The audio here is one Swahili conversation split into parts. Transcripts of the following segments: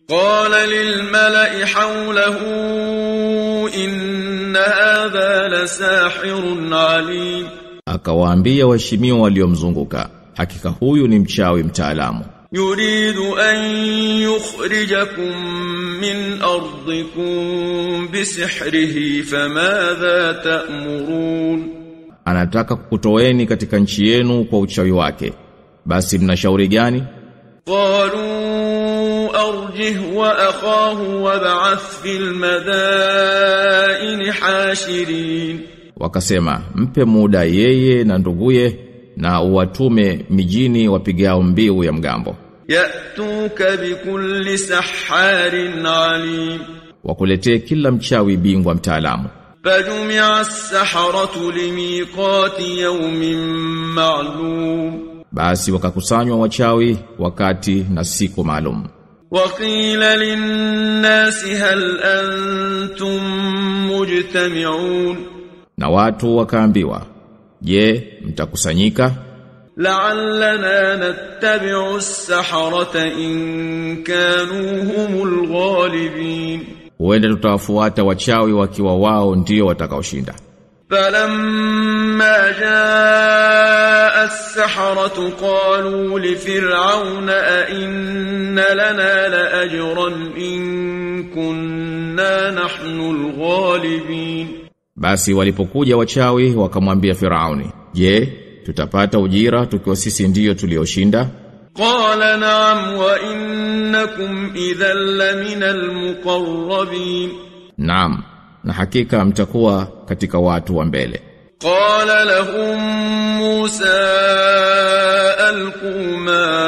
قال للملأ حوله إن هذا لساحر عليم Akawaambia waheshimiwa waliomzunguka, hakika huyu ni mchawi mtaalamu. يريد أن يخرجكم من أرضكم بسحره فماذا تأمرون Anataka kukutoeni katika nchi yenu kwa uchawi wake. Basi mna shauri gani? قالوا أرجه وأخاه وابعث في المدائن حاشرين Wakasema, mpe muda yeye na nduguye na uwatume mijini wapigao mbiu ya mgambo. يأتوك بكل سحار عليم Wakuletee kila mchawi bingwa mtaalamu. فجمع السحرة لميقات يوم معلوم Basi wakakusanywa wachawi wakati na siku maalum. وقيل للناس هل أنتم مجتمعون Na watu wakaambiwa, "Je, mtakusanyika?" لعلنا نتبع السحرة إن كانوا هم الغالبين Huenda tutawafuata wachawi wakiwa wao ndio watakaoshinda. فلما جاء السحرة قالوا لفرعون أئن لنا لأجرا إن كنا نحن الغالبين Basi walipokuja wachawi wakamwambia Firauni, "Je, tutapata ujira tukiwa sisi ndiyo tulioshinda?" قال نعم وإنكم إذا لمن المقربين Naam, na hakika mtakuwa katika watu wa mbele. قال لهم موسى ألقوا ما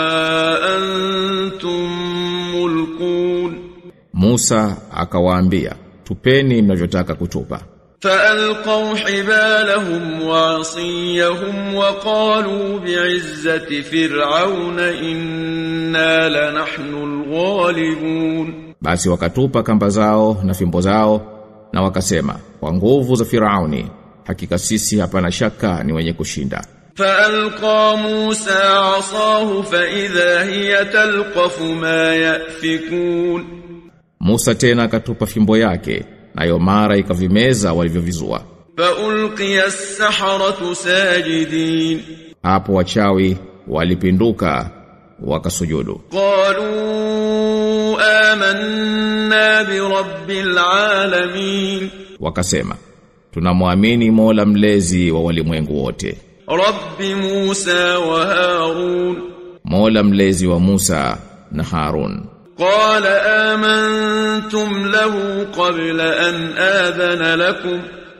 أنتم ملقون Musa akawaambia, "Tupeni mnavyotaka kutupa." فألقوا حبالهم وعصيهم وقالوا بعزة فرعون إنا لنحن الغالبون Basi wakatupa kamba zao na fimbo zao na wakasema, "Kwa nguvu za Firauni, hakika sisi hapana shaka ni wenye kushinda." فألقى موسى عصاه فإذا هي تلقف ما يأفكون Musa tena akatupa fimbo yake, nayo mara ikavimeza walivyovizua. فألقي السحرة ساجدين Hapo wachawi walipinduka wakasujudu. قالوا آمنا برب العالمين Wakasema, "Tunamwamini Mola mlezi wa walimwengu wote." رب موسى وهارون Mola mlezi wa Musa na Harun. قال آمنتم له قبل أن آذن لكم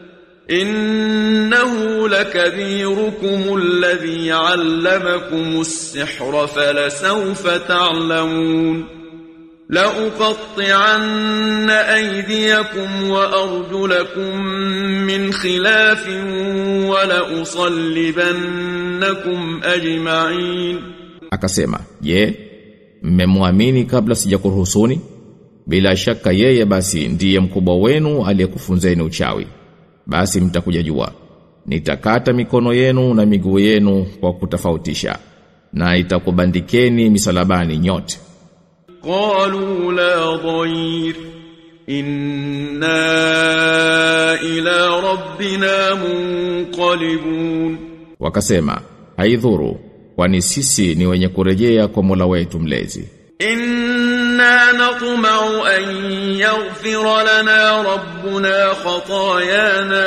إنه لكبيركم الذي علمكم السحر فلسوف تعلمون لأقطعن أيديكم وأرجلكم من خلاف ولأصلبنكم أجمعين Akasema, "Je, mmemwamini kabla sijakuruhusuni?" Bila shaka yeye basi ndiye mkubwa wenu aliyekufunzeni uchawi. Basi mtakuja jua. Nitakata mikono yenu na miguu yenu kwa kutofautisha na itakubandikeni misalabani nyote. قالوا لا ضير إنا إلى ربنا منقلبون Wakasema, "Haidhuru, kwani sisi ni wenye kurejea kwa Mola wetu mlezi." إنا نطمع أن يغفر لنا ربنا خطايانا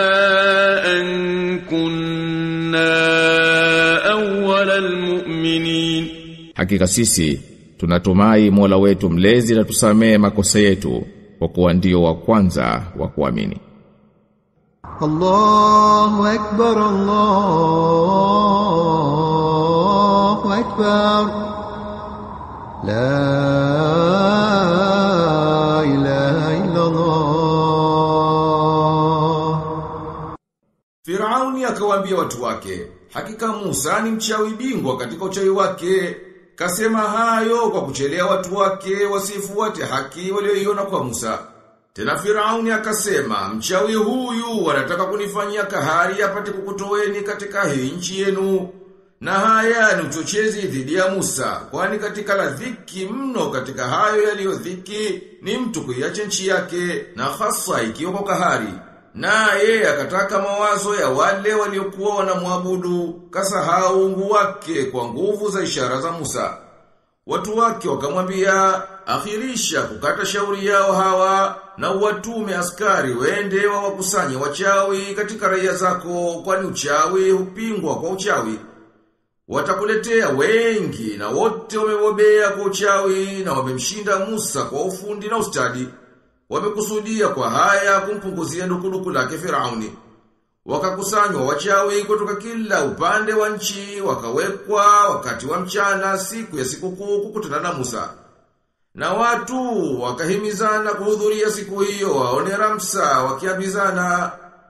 أن كنا أول المؤمنين Hakika sisi tunatumai Mola wetu mlezi na tusamee makosa yetu kwa kuwa ndio wa kwanza wa kuamini. الله أكبر الله أكبر لا إله إلا الله Firauni akawaambia watu wake, hakika Musa ni mchawi bingwa katika uchawi wake. Kasema hayo kwa kuchelea watu wake wasifuate haki walioiona kwa Musa. Tena Firauni akasema, mchawi huyu wanataka kunifanyia kahari apate kukutoweni katika hii nchi yenu. Na haya ni uchochezi dhidi ya Musa, kwani katika la dhiki mno katika hayo yaliyo dhiki ni mtu kuiacha nchi yake na hasa ikiwa kwa kahari. Naye akataka mawazo ya wale waliokuwa wanamwabudu, kasahau ungu wake kwa nguvu za ishara za Musa. Watu wake wakamwambia, akhirisha kukata shauri yao hawa na watume askari wende wa wakusanye wachawi katika raia zako kwani uchawi hupingwa kwa uchawi. Watakuletea wengi na wote wamebobea kwa uchawi na wamemshinda Musa kwa ufundi na ustadi. Wamekusudia kwa haya kumpunguzia dukuduku lake Firauni. Wakakusanywa wachawi kutoka kila upande wa nchi, wakawekwa wakati wa mchana siku ya sikukuu kukutana na Musa. Na watu wakahimizana kuhudhuria siku hiyo waone Ramsa wakiambizana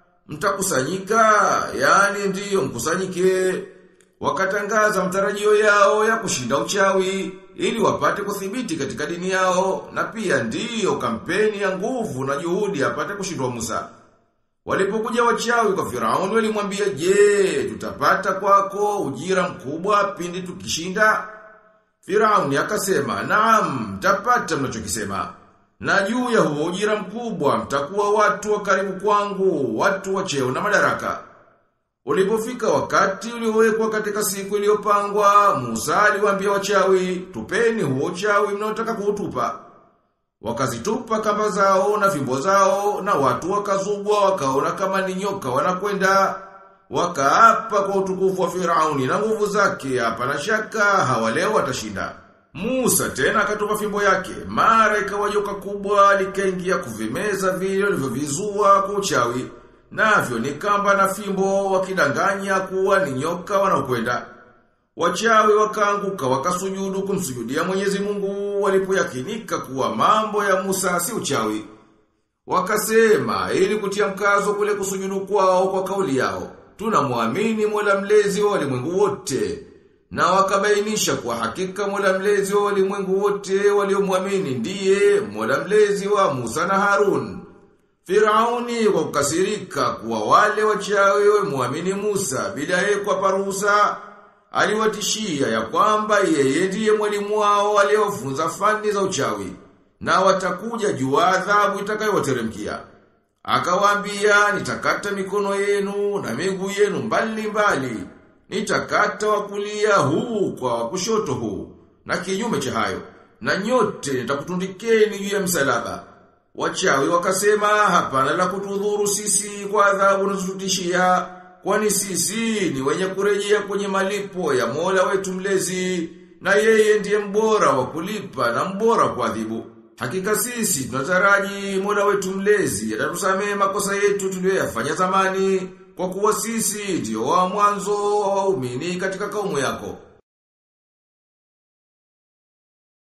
mtakusanyika, yani ndiyo mkusanyike. Wakatangaza mtarajio yao ya kushinda uchawi ili wapate kuthibiti katika dini yao na pia ndiyo kampeni ya nguvu na juhudi apate kushindwa Musa. Walipokuja wachawi kwa Firauni walimwambia, "Je, tutapata kwako ujira mkubwa pindi tukishinda?" Firauni akasema, "Naam, mtapata mnachokisema." Na juu ya huo ujira mkubwa mtakuwa watu wa karibu kwangu, watu wa cheo na madaraka. Ulipofika wakati uliowekwa katika siku iliyopangwa, Musa aliwaambia wachawi, "Tupeni huo uchawi mnaotaka kuutupa." Wakazitupa kamba zao na fimbo zao na watu wakazubwa wakaona kama ni nyoka wanakwenda wakaapa kwa utukufu wa Firauni na nguvu zake hapana shaka hawa leo watashinda. Musa tena akatupa fimbo yake mara ikawa joka kubwa likaingia kuvimeza vile walivyovizua kwa uchawi navyo ni kamba na fimbo wakidanganya kuwa ni nyoka wanaokwenda. Wachawi wakaanguka wakasujudu kumsujudia Mwenyezi Mungu walipoyakinika kuwa mambo ya Musa si uchawi. Wakasema ili kutia mkazo kule kusujudu kwao kwa kauli yao, tunamwamini Mola mlezi wa walimwengu wote. Na wakabainisha kwa hakika Mola mlezi wa walimwengu wote waliomwamini ndiye Mola mlezi wa Musa na Harun. Firauni kwa kukasirika kuwa wale wachawi wamwamini Musa bila yeye kuwapa ruhusa aliwatishia ya kwamba yeye ndiye mwalimu wao aliyofunza fani za uchawi na watakuja juu adhabu itakayowateremkia. Akawaambia nitakata mikono yenu na miguu yenu mbali mbali. Nitakata wa kulia huu kwa wa kushoto huu na kinyume cha hayo. Na nyote nitakutundikeni juu ya msalaba. Wachawi wakasema hapana la kutudhuru sisi kwa adhabu unazotutishia kwani sisi ni wenye kurejea kwenye malipo ya Mola wetu mlezi na yeye ndiye mbora wa kulipa na mbora wa kuadhibu. Hakika sisi tunataraji Mola wetu mlezi atatusamehe makosa yetu tuliyoyafanya zamani kwa kuwa sisi ndio wa mwanzo wa waumini katika kaumu yako.